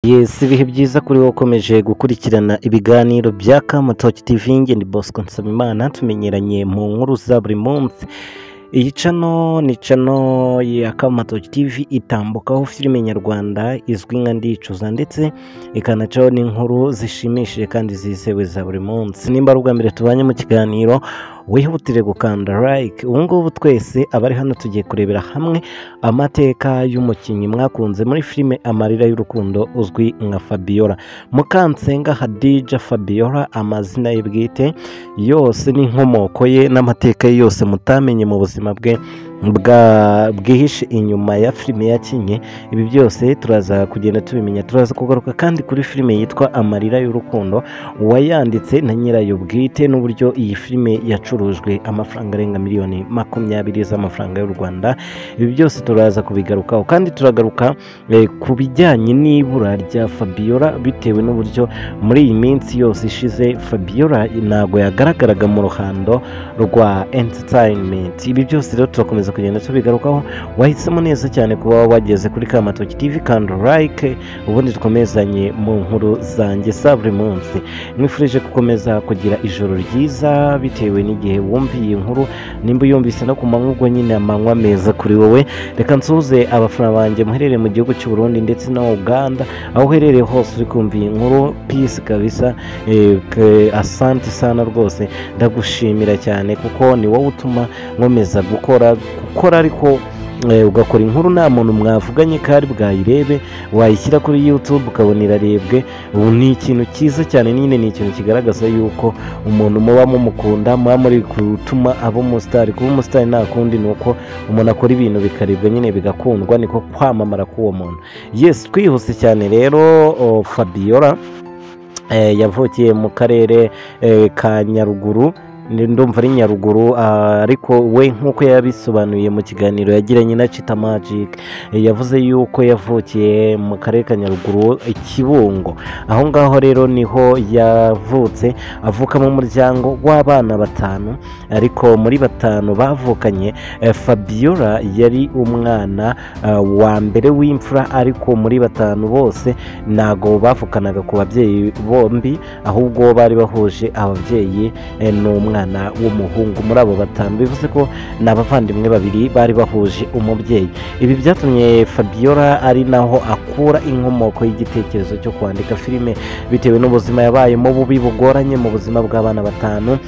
Yes, ibihe byiza kuri wowe ukomeje gukurikirana ibiganiro bya Kamutoki TV nge ni Bosco Nsabimana tumenyeranye mu nkuru za buri munsi iyi cano ni cano ya Kamutoki TV itambukaho filime nyarwanda izwi nka ndicuza ndetse ikanacaho n'inkuru zishimishije kandi zizewe za buri munsi nimba ari ubwa mbere tubanye mu kiganiro wihutire gukanda like ubu ngubu twese abari hano tugiye kurebera hamwe amateka y'umukinnyi mwakunze muri filime amarira y'urukundo uzwi nka fabiola mukansenga hadija fabiola amazina ye bwite yose n'inkomoko ye n'amateka ye yose mutamenye mu buzima bwe bwa- bwihishe inyuma ya filime yakinnye ibi byose turaza kugenda tubimenya turaza kugaruka kandi kuri filime yitwa amarira y'urukundo uwayanditse na nyirayo bwite n'uburyo iyi filime yacurujwe amafaranga arenga miliyoni makumyabiri z'amafaranga y'u rwanda ibi byose turaza kubigarukaho kandi turagaruka eh, ku bijyanye n'ibura rya fabiola bitewe n'uburyo muri iyi minsi yose ishize fabiola ntabwo yagaragaraga mu ruhando rwa entertainment ibi byose rero turakomeza kugenda tubigarukaho wahisemo neza cyane kuba wageze kuri kamatoki tv kandi like ubundi dukomezanye mu nkuru zanjye za buri munsi mwifurije gukomeza kugira ijoro ryiza bitewe n'igihe wumviye iyi nkuru nimba uyumvise no ku manywa ubwo nyine amanywa meza kuri wowe reka nsuhuze abafana banjye muherereye mu gihugu cy'u Burundi ndetse na uganda aho uherereye hose uri kumva iyi nkuru peace kabisa eh, ke- asante sana rwose ndagushimira cyane kuko ni wowe utuma nkomeza gukora gukora ariko eh, ugakora inkuru nta muntu mwavuganye kari bwayirebe wayishyira kuri youtube ukabona irarebwe ubu ni ikintu cyiza cyane nyine ni ikintu kigaragaza yuko umuntu muba mumukunda muba muri gutuma aba umusitari kuba umusitari nta kundi ni uko umuntu akora ibintu bikarebwa nyine bigakundwa niko kwamamara k'uwo muntu yesi twihuse cyane rero oh, fabiola eh, yavukiye mu karere eh, ka nyaruguru Ni- ndumva ari nyaruguru ah, ariko we nk'uko yabisobanuye mu kiganiro yagiranye na cita magic eh, yavuze yuko yavukiye mu karere ka nyaruguru i kibungo aho ngaho rero niho yavutse avuka mu muryango w'abana batanu ariko muri batanu bavukanye eh, fabiola yari umwana ah, wa mbere w'imfura ariko muri batanu bose ntago bavukanaga ku babyeyi bombi ahubwo bari bahuje ababyeyi eh, n'umwana w'umuhungu muri abo batanu bivuze ko ni abavandimwe babiri bari bahuje umubyeyi ibi byatumye fabiola ari naho akura inkomoko y'igitekerezo cyo kwandika filime bitewe n'ubuzima yabayemo bubi bugoranye mu buzima bw'abana batanu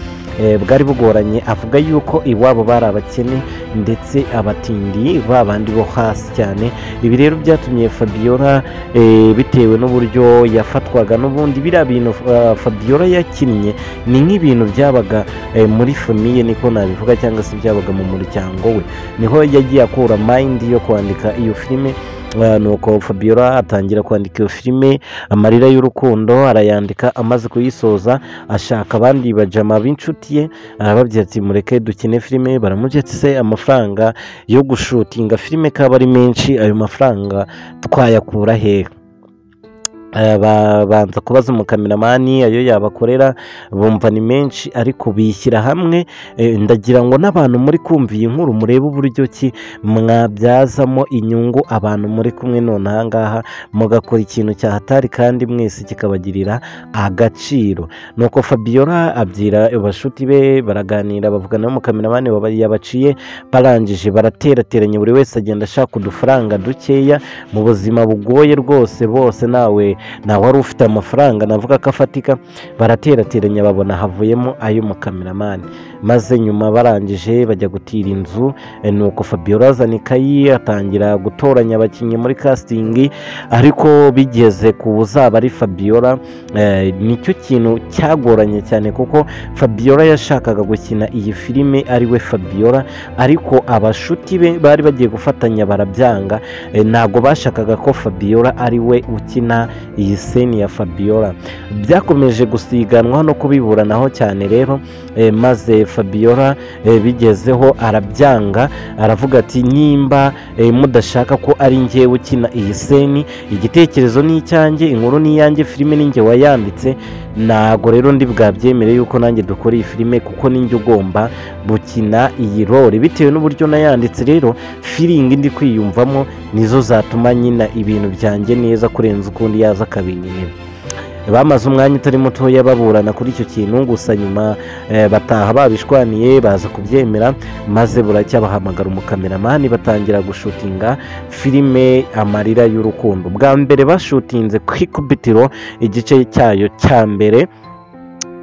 eh, bwari bugoranye avuga yuko iwabo bari abakene ndetse abatindi ba bandi bo hasi cyane ibi rero byatumye fabiola eh, bitewe n'uburyo yafatwaga n'ubundi biriya bintu eh, fabiola yakinnye ni nk'ibintu byabaga eh, muri famiye niko nabivuga cyangwa se byabaga mu muryango we niho yagiye akura mayindi yo kwandika iyo filime eh, nuko fabiola atangira kwandika iyo filime amarira y'urukundo arayandika amaze kuyisoza ashaka abandi bajama b'inshuti ye arababwira ati mureke dukine filime baramubwira ati se amafaranga yo gushutinga filime kaba ari menshi ayo mafaranga twayakura hehe Eh, ba- banza kubaza umukameramani ayo yabakorera bumva ni menshi ariko bishyira hamwe eh, ndagira ngo n'abantu muri kumva iyi nkuru murebe uburyo ki mwabyazamo inyungu abantu muri kumwe none aha ngaha mugakora ikintu cyahatari kandi mwese kikabagirira agaciro nuko fabiola abyira abashuti be baraganira bavugana n'umukameramani waba- yabaciye barangije baraterateranye buri wese agenda ashaka udufaranga dukeya mu buzima bugoye rwose bose nawe nawe wari ufite amafaranga navuga ko afatika baraterateranye babona havuyemo ay'umukameramani maze nyuma barangije bajya gutira inzu eh, nuko fabiola azana ikayi atangira gutoranya abakinnyi muri castingi ariko bigeze ku uzaba ari fabiola eh, nicyo kintu cyagoranye cyane kuko fabiola yashakaga gukina iyi filime ari we fabiola ariko abashuti be bari bagiye gufatanya barabyanga Eh, ntabwo bashakaga ko fabiola ari we ukina iyi seni ya fabiola byakomeje gusiganwa no kubiburanaho cyane rero eh, maze fabiola eh, bigezeho arabyanga aravuga ati nimba eh, mudashaka ko ari njyewe ukina iyi seni igitekerezo ni icyanjye inkuru ni iyanjye filime ni njye wayanditse ntago rero ndi bwabyemere yuko nanjye dukora iyi filime kuko ninjye ugomba gukina iyi role bitewe n'uburyo nayanditse rero firingi ndi kwiyumvamo nizo zatuma nyina ibintu byanjye neza kurenza ukundi yaza akabinyerera bamaze umwanya utari mutoya baburana kuri icyo kintu gusa nyuma eh, bataha babishwaniye baza kubyemera maze buracya bahamagara umukameramani batangira gushutinga filime amarira y'urukundo bwa mbere bashutinze ku ikubitiro igice cyayo cya mbere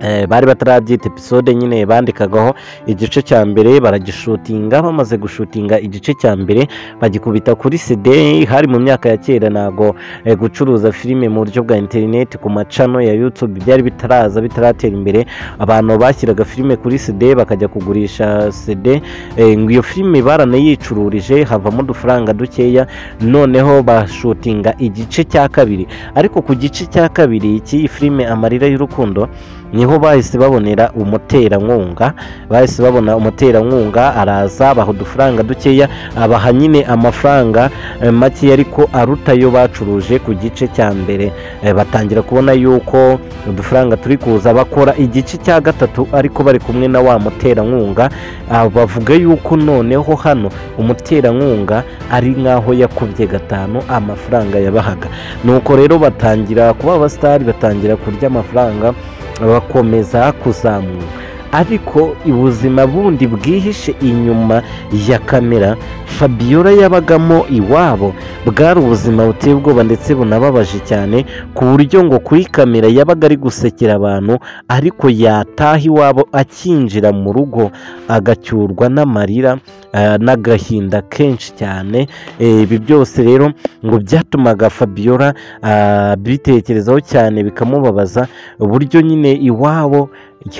Eh, bari batarabyita episode nyine bandikagaho igice cya mbere baragishutinga bamaze gushutinga igice cya mbere bagikubita kuri cd hari mu myaka ya kera ntago eh, gucuruza filime mu buryo bwa interineti ku macano ya youtube byari bitaraza bitaratera imbere abantu bashyiraga filime kuri cd bakajya kugurisha cd eh, ngo iyo filime baranayicururije havamo udufaranga dukeya noneho bashutinga igice cya kabiri ariko ku gice cya kabiri cy'iyi filime amarira y'urukundo niho bahise babonera umuterankunga bahise babona umuterankunga araza abaha udufaranga dukeya abaha nyine amafaranga eh, makeya ariko aruta ayo bacuruje ku gice cya mbere Eh, batangira kubona yuko udufaranga turi kuza bakora igice cya gatatu ariko bari kumwe na wa muterankunga Ah, bavuga yuko noneho hano umuterankunga ari nk'aho yakubye gatanu amafaranga yabahaga nuko rero batangira kuba abasitari batangira kurya amafaranga bakomeza kuzamuka ariko ubuzima bundi bwihishe inyuma ya kamera fabiola yabagamo iwabo bwari ubuzima buteye ubwoba ndetse bunababaje cyane ku buryo ngo kuri kamera yabaga ari gusekera abantu ariko yataha iwabo akinjira mu rugo agacyurwa n'amarira eh, n'agahinda kenshi cyane Eh, ibi byose rero ngo byatumaga fabiola ah, bitekerezaho cyane bikamubabaza uburyo nyine iwabo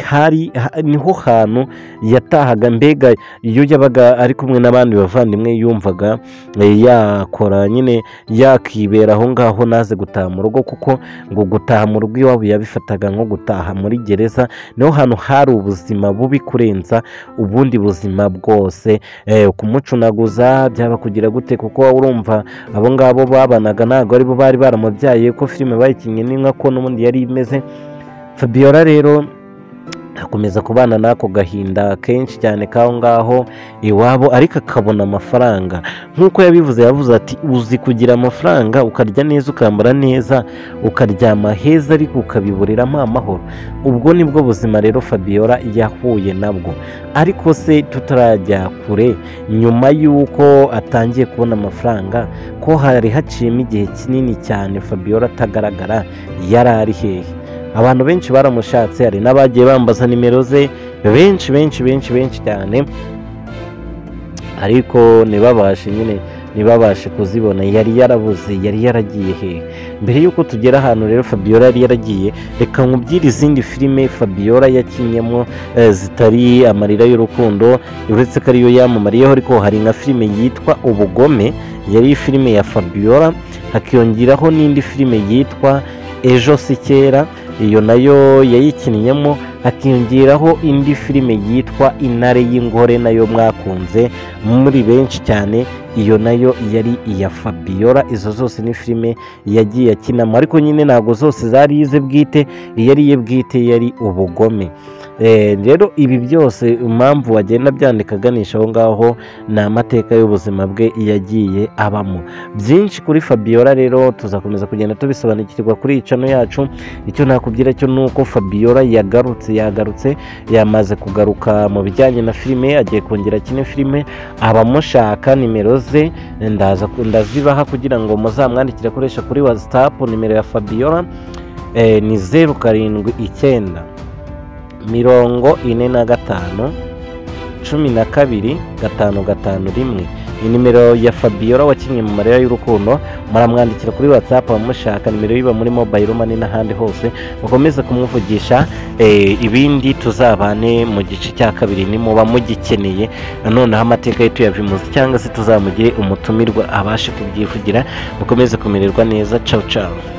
hari ha- niho hantu yatahaga mbega iyo yabaga ari kumwe n'abandi bavandimwe yumvaga eh, yakora nyine yakibera aho ngaho naze gutaha mu rugo kuko ngo gutaha mu rugo iwabo yabifataga nko gutaha muri gereza niho hantu hari ubuzima bubi kurenza ubundi buzima bwose Eh, kumucunaguza byaba kugira gute kuko wowe urumva abo ngabo babanaga ntabwo aribo bari baramubyaye ko filime bayikinnye ni nka ko n'ubundi yari imeze fabiola rero akomeza kubana n'ako gahinda kenshi cyane k'aho ngaho iwabo ariko akabona amafaranga nk'uko yabivuze yavuze ati uzi kugira amafaranga ukarya neza ukambara neza ukaryama heza ariko ukabiburiramo amahoro ubwo nibwo buzima rero fabiola yahuye nabwo ariko se tutarajya kure nyuma y'uko atangiye kubona amafaranga ko hari haciyemo igihe kinini cyane fabiola atagaragara yari ari hehe abantu benshi baramushatse hari n'abagiye bambaza nimero ze benshi benshi benshi benshi cyane ariko ntibabashe nyine ntibabashe kuzibona yari yarabuze yari yaragiye hehe mbere y'uko tugera ahantu rero fabiola yari yaragiye reka nkubwire izindi filime fabiola yakinyemo eh, zitari amarira y'urukundo uretse ko ariyo yamamariyeho ariko hari nka filime yitwa ubugome yari filime ya fabiola hakiyongeraho n'indi filime yitwa ejo si kera iyo nayo yayikinnyemo hakiyongeraho indi filime yitwa intare y'ingore nayo mwakunze muri benshi cyane iyo nayo yari iya fabiola izo zose ni filime yagiye akinamo ariko nyine ntabwo zose zari ize bwite iyari iye bwite yari ubugome Eh, rero ibi byose impamvu wagenda byandika aganisha aho ngaho ni amateka y'ubuzima bwe yagiye abamo byinshi kuri fabiola rero tuzakomeza kugenda tubisobanukirwa kuri iyi cano yacu icyo nakubwira cyo ni uko fabiola yagarutse yagarutse yamaze kugaruka mu bijyanye na filime agiye kongera kino filime abamushaka nimero ze ndaza ndazibaha kugira ngo muzamwandikire akoresha kuri watsapu nimero ya fabiola eh, ni zeru karindwi icyenda mirongo ine na gatanu cumi na kabiri gatanu gatanu rimwe ni nimero ya fabiola wakinnye mu marira y'urukundo muramwandikira kuri whatsapp abamushaka nimero yiba muri mobile money n'ahandi hose mukomeze kumwivugisha eh, ibindi tuzabane mu gice cya kabiri nimuba mugikeneye noneho amateka ye tuyavimuze cyangwa se tuzamugire umutumirwa abashe kubyivugira mukomeze kumererwa neza ciao ciao